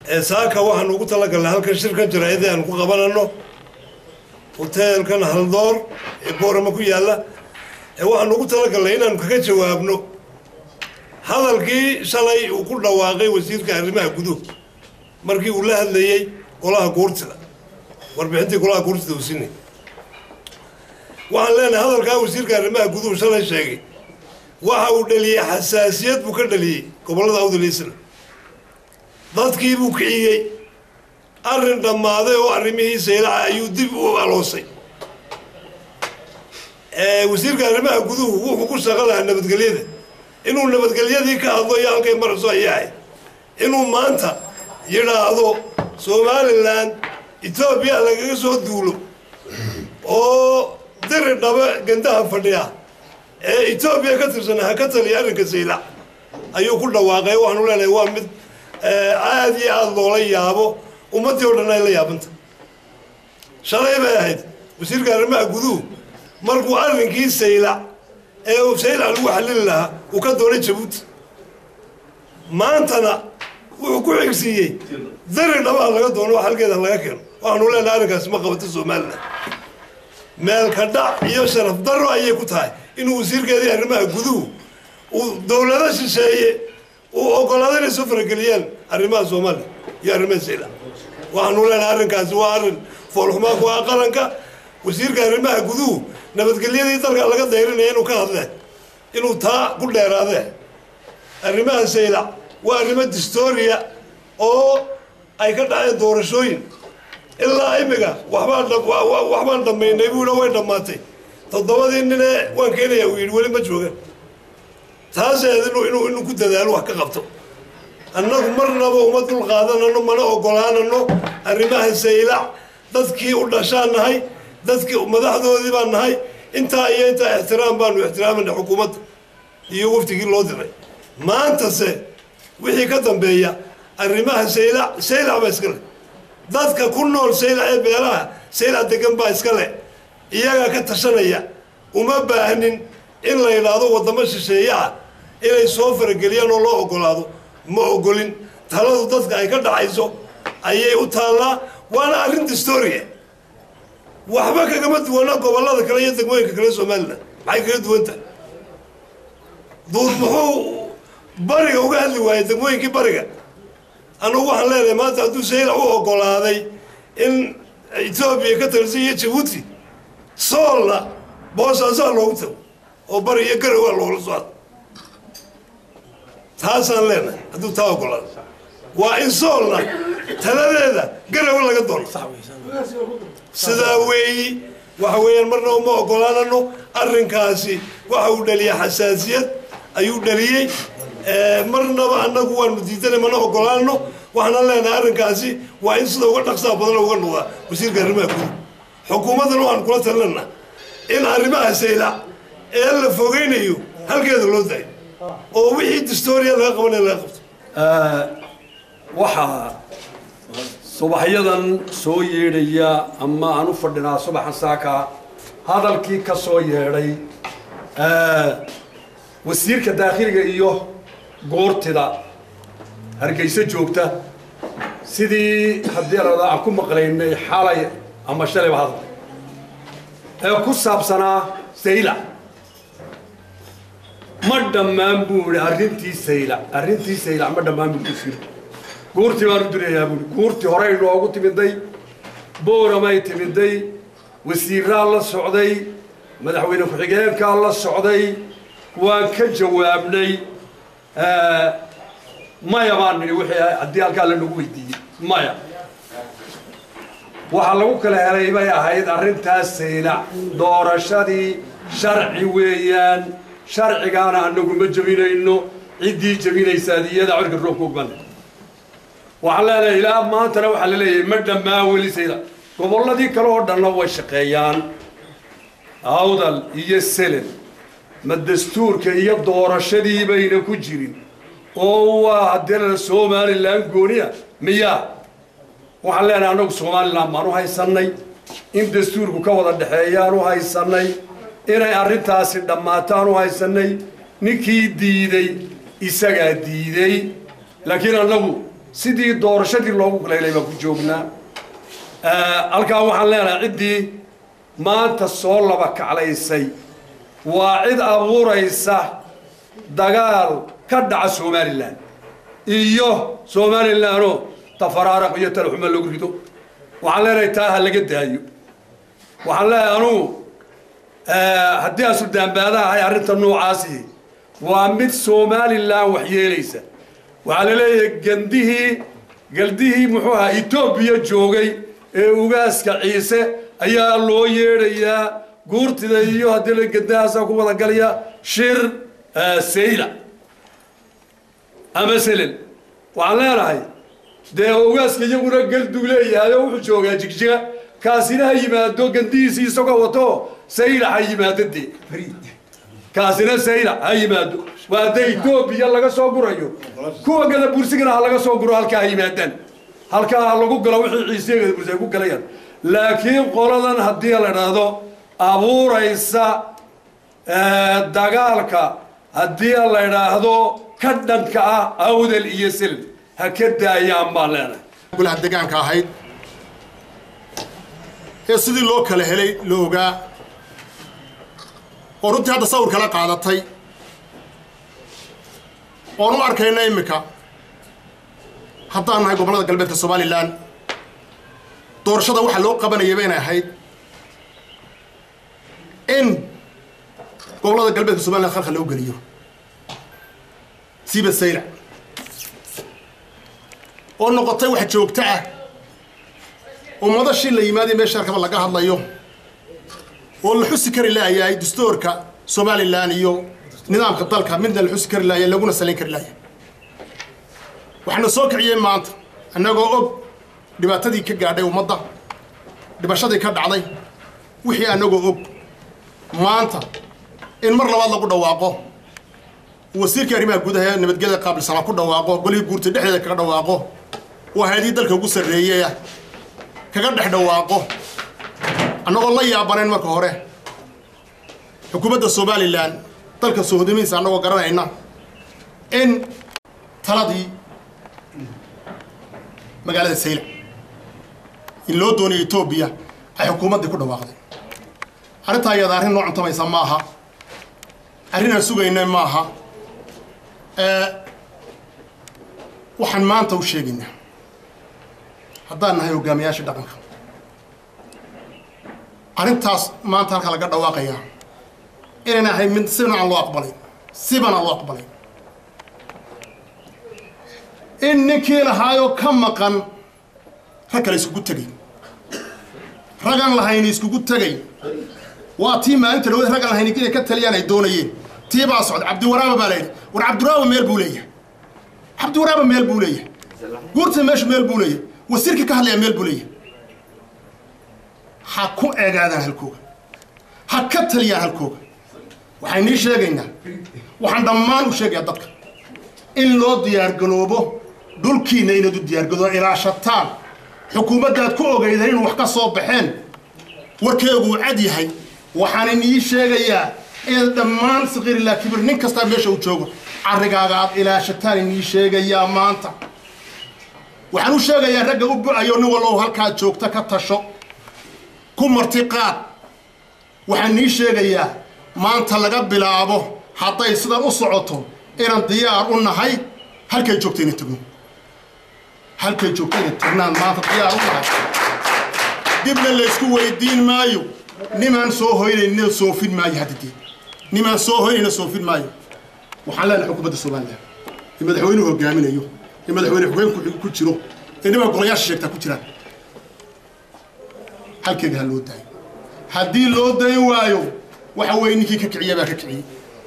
saaka waxaanu ugu talagalnay halkan shirkan jaraa'idii aanu ku qabanano hoteelkan haldoor ee boorama ku yaalla waxaanu ugu talagalnay inaanu kaga jawaabno hadalkii shalay uu ku dhawaaqay wasiirka arrimaha guduhu markii uu la hadlayey golaha guurtida warbixintii golaha guurtida uu sinay waxaan leenahay hadalkaa wasiirka arrimaha guduhu shalay sheegay waxa uu dhaliyey xasaasiyad buu ka dhaliyey gobollada awdaliisna dadkii buu kiciyey arrin dhammaaday oo arrimihiisa ilaca ayuu dib u aloosay wasiirka arrimaha guduhu wuxuu ku shaqo lahaa nabadgelyada inuu nabadgelyadii ka hadlo iyo halkay marayso ayahay inuu maanta yidhaahdo somalilan etoobiya lagaga soo duulo oo diri dhaba gandaha fadhiya ee etoobiya ka tirsan ha ka taliya arrinka saylac ayuu ku dhawaaqay waxaanu leenahay waa mid aada iyo aada loola yaabo ummaddii o dhan ay la yaabanta shalay bay ahayd wasiirka arrimaha guduhu markuu arrinkii saylac ee uu saylac lagu xallili lahaa uu ka doonay jabuuti maantana wuxuu ku xigsiiyey dari dhabaha laga doono wax halkeeda laga keeno waxaanu leenahay arrinkaasi ma qabato somalilan meelka dhac iyo sharaf darro ayay ku tahay inuu wasiirkeedii arrimaha guduhu uu dowlado shisheeye uu ogolaado inay soo farageliyaan arrimaha soomaaliya iyo arrimaha saylac waxaanu leenahay arrinkaasi waa arrin foolxumaa ku ah qaranka wasiirka arrimaha guduhu nabadgelyadii dalka laga dayrinaya inuu ka hadle inuu taa ku dheeraade arrimaha saylac waa arrimo distoria oo ay ka dhaceen doorashooyin ilaa imiga waxbaan dhammaynay buuna way dhammaatay toddobadii nine waan keenaya uu yidhi weli ma joogan taaseed inuu ku dadaalo wax ka qabto annagu marnaba uma dul qaadanano mana ogolaanano arrimaha saylac dadkii u dhashaan nahay dadkii madaxdoodii baan nahay intaa iyo intaa ixtiraam baanu ixtiraamayna xukuumadda iyo waftigii loo diray maantase wixii ka dambeeya arrimaha saylac saylac baa iska leh dadka ku nool saylac ee beelaha saylac degan baa iska leh iyagaa ka tashanaya uma baahnin in la yidhaahdo waddamo shisheeye ah inay soo farageliyaan oo loo ogolaado ma ogolin taladu dadka ay ka dhacayso ayay u taallaa waana arrin distoria waxba kagama duwana gobollada kale iyo degmooyinka kale somalilan maxay kaga duwantahay duur muxuu bariga uga hadli waayey degmooyinkii bariga anugu waxaan leenahay maanta hadduu saylac u ogolaaday in etoobiya ka talisan iyo jabuuti soolna boosaasaa loogu tago oo bari iyo garowa loola socdo taasaan leenahay hadduu taa ogolaado waa in soolna taladeeda garowa laga doono sidaa weeyi waxa weeyaan marna uma ogolaanano arrinkaasi waxa uu dhaliyay xasaasiyad ayuu dhaliyey marnaba annagu waanu diidanay mana ogolaanno waxaana leenahay arrinkaasi waa in sida uga dhaqsaa badan uga noqdaa wasiirka arrimaha guud xukuumaddana waxaan kula talinana in arrimaha saylac ee la fogeynayo halkeeda loo daayo oo wixii distoria laga qabanaya laga qabto waxaa subaxyadan soo yeedhaya ama aan u fadhinaa subaxan saaka hadalkii ka soo yeedhay wasiirka daakhiliga iyo goortida hargeyso joogta sidii haddii arada aan ku maqlaynay xalay ama shalayba hadal ee ku saabsanaa saylac ma dhammaan buu ihi arrintii saylac arrintii saylac ma dhammaan buu wasiirku guurtii baan u dirayaa buui guurtii horey noogu timiday booramay timiday wasiiraa la socday madaxweyne ku-xigeenkaa la socday waan ka jawaabnay maya baan nidhi wixii haddii halkaa la nagu weydiiyey maya waxaa lagu kala helay bay ahayd arrintaas saylac doorashadii sharci weeyaan sharcigaana anagu ma jebinayno ciddii jebinaysaad iyada cirka roobka ogmana waxaan leenahay ilaa maantana waxaa la leeyahay ma dhammaa weli saylac gobolladii kale oo dhanna way shaqeeyaan awdal iyo selen ma dastuurka iyo doorashadii bayna ku jirin oo waa haddii la somalilan gooniya miyaa waxaan leenahay annagu somalilan baan u haysannay in dastuurku ka wada dhexeeyaan u haysannay inay arrintaasi dhammaataan u haysannay ninkii diiday isagaa diiday laakiin annagu sidii doorashadii loogu kaleelay baan ku joognaa halkaa waxaan leenahay ciddii maanta soo laba kaclaysay waa cid abuuraysa dagaal ka dhaca somalilan iyo somalilanoo tafaraaraq iyo talaxuma lagu rido waxaan leenahay taa ha laga daayo waxaan leeyahay anugu haddii aan suldaanbaada ahay arrinta noocaasi waa mid somalilan wax yeelaysa waxaa la leeyahay gandihii galdihii muxuu ahaa etoobiya joogay ee ugaaska ciise ayaa loo yeedhayaa guurtida iyo haddii la gandahaasa ku wada galaya shir sayla ama selel waxaan leenahay dee ugaaska iyaguna galduu leeyahay oo wuxuu joogaa jigjiga kaasina ha yimaado gandihiisi isagoo wato sayla ha yimaado dee kaasina sayla ha yimaado waa hadda etoobiya laga soo gurayo kuwa gada bursigana ha laga soo guro halkaa ha yimaadaan halkaa ha lagu galo wixii ciisiya gada bursi ay ku galayaan laakiin qoladan haddii la idhaahdo abuuraysa dagaalka haddii la idhaahdo ka dhanka ah awdal iyo silm ha ka daayaan baan leenahay golaha degaanka ahayd ee sidii loo kala helay la ogaa oo runtii hadda sawir kala qaadatay oon u arkayna iminka haddaan nahay gobollada galbeedka somalilan doorashada waxaa loo qabanayaba inay ahayd in gobollada galbeedka somalilan khalkhal loo geliyo siiba saylac oo noqotay wax joogto ah oo madashii la yimaadaya meesha arkaba laga hadlayo oo la xusi kari laayahay dastuurka somalilan iyo nidaamka dalka midna la xusi kari laaya laguna salayn kari laaya waxaana soo kiciyey maanta annagoo og dhibaatadii ka gaadhay ummadda dhibashadii ka dhacday wixii annagoo og maanta in mar labaad lagu dhawaaqo wasiirkii arrimaha gudaha ee nabadgelyada qaabilsanaa ku dhawaaqo golihii guurta dhexdeeda kaga dhawaaqo oo hay-adihii dalka ugu sarreeyaya kaga dhex dhawaaqo annagoo la yaabanayn marka hore xukuumadda somalilan dalka soo hodamihiisa annagoo garanayna in taladii magaalada sayla in loo doonaya etoobiya ay xukuumaddii ku dhawaaqday arrintaa iyada arrin noo cuntamaysa ma aha arrin aan sugayna ma aha waxaan maanta u sheegaynaa haddaan nahay hogaamiyaasha dhaqanka arrintaas maanta halka laga dhawaaqayaa inayna ahay mid sibana aan loo aqbalayn siban aan loo aqbalayn in ninkii lahaayoo ka maqan rag kale iskugu tegay ragaan lahayni iskugu tegay waa tii maalinta dhawad raggaan lahayni inay ka taliyaan ay doonayeen tii baa socda cabdiwaraaba baa layidhi war cabdiwaraaba meel buu leeyahay cabdiwaraaba meel buu leeyahay guurta meesha meel buu leeyahay wasiirkii ka hadlaya meel buu leeyahay ha ku eegaadaan halkooga ha ka taliyaan halkooga waxaan nii sheegaynaa waxaan dhammaan u sheegayaa dadka in loo diyaargaloobo dhulkiinna inaad u diyaargaloo ilaashataan xukuumaddaad ku ogeydeen in wax ka soo baxeen warkeegu uu cad yahay waxaan inii sheegayaa inaad dhammaan sakiir ilaa kibir nin kastaa meesha uu joogo carrigaaga aad ilaashataan inii sheegayaa maanta waxaan u sheegayaa ragga u bu-ayo nin wallow halkaad joogta ka tasho ku marti qaad waxaan nii sheegayaa maanta laga bilaabo hadday sidan u socoto inaan diyaar u nahay halkay joogta inay tagno halkay joogta inay tagnaan maanta diyaar u nahay dibna laysku weydiin maayo nimaan soo hoynayna soofin maayo haddadii nimaan soo hoynayna soofin maayo waxaan leenahay xukuumadda somalilan ee madaxweynuhu hogaaminayo ee madaxweyne xogeenku ku jiro ee nimaa golayaasha sheegtaa ku jiraan halkeega ha loo daayo haddii loo dayn waayo waxa weeye ninkii ka kiciyey baa ka kiciyey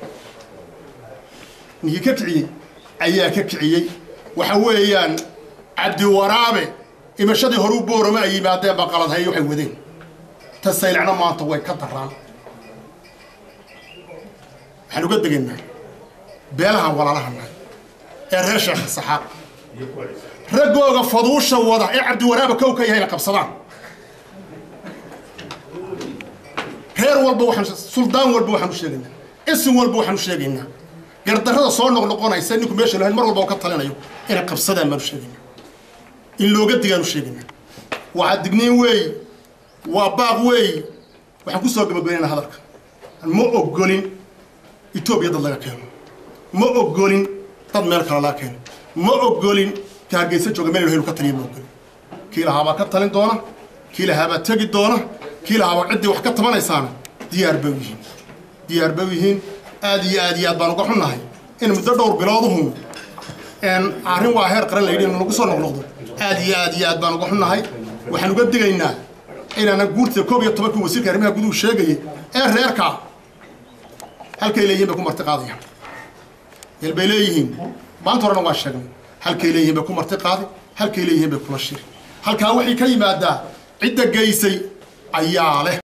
ninkii ka kiciyey ayaa ka kiciyey waxa weeyaan cabdiwaraabe imashadii hore u boorama ay yimaadeen baa qaladhaye waxay wadeen ta saylacna maanta way ka daraan waxaan uga degaynaa beelahan walaalaha nahay ee reer sheekh saxaaq raggooga faduusha wada ee cabdiwaraabe kow ka yahayna qabsadaan reer walba waxaan suldaan walba waxaan u sheegaynaa isim walba waxaan u sheegaynaa gardarrada soo noqnoqonaysa ninku meesha lahayn mar walba oo ka talinayo inay qabsadaan baan u sheegaynaa in looga digaanu sheegayna waa digniin weeyi waa baaq weeyi waxaan ku soo gabagabaynayna hadalka ma ogolin etoobiya dad laga keeno ma ogolin dad meel kale laga keeno ma ogolin ka hargeysa jooga meel helu ka taliya ma ogolin kii lahaabaa ka talin doona kii lahaabaa tegi doona kii lahaabaa ciddii wax ka tabanaysaana diyaar bay u yihiin diyaar bay u yihiin aad iyo aad iyo aad baan uga xunnahay in muddo dhowr bilooduhu arrin waa heer qaran layidhi in lagu soo noqnoqdo aad iyo aad iyo aad baan uga xunnahay waxaan uga digaynaa inaana guurta koob iyo tobankii wasiirka arrimaha guduhu sheegayay ee reerkaa halkay leeyihiin bay ku marti qaadayaan meel bay leeyihiin maanta horena waan sheegnay halkay leeyihiin bay ku marti qaadi halkay leeyihiin bay kula shiri halkaa waxay ka yimaadaa cidda geysay ayaa leh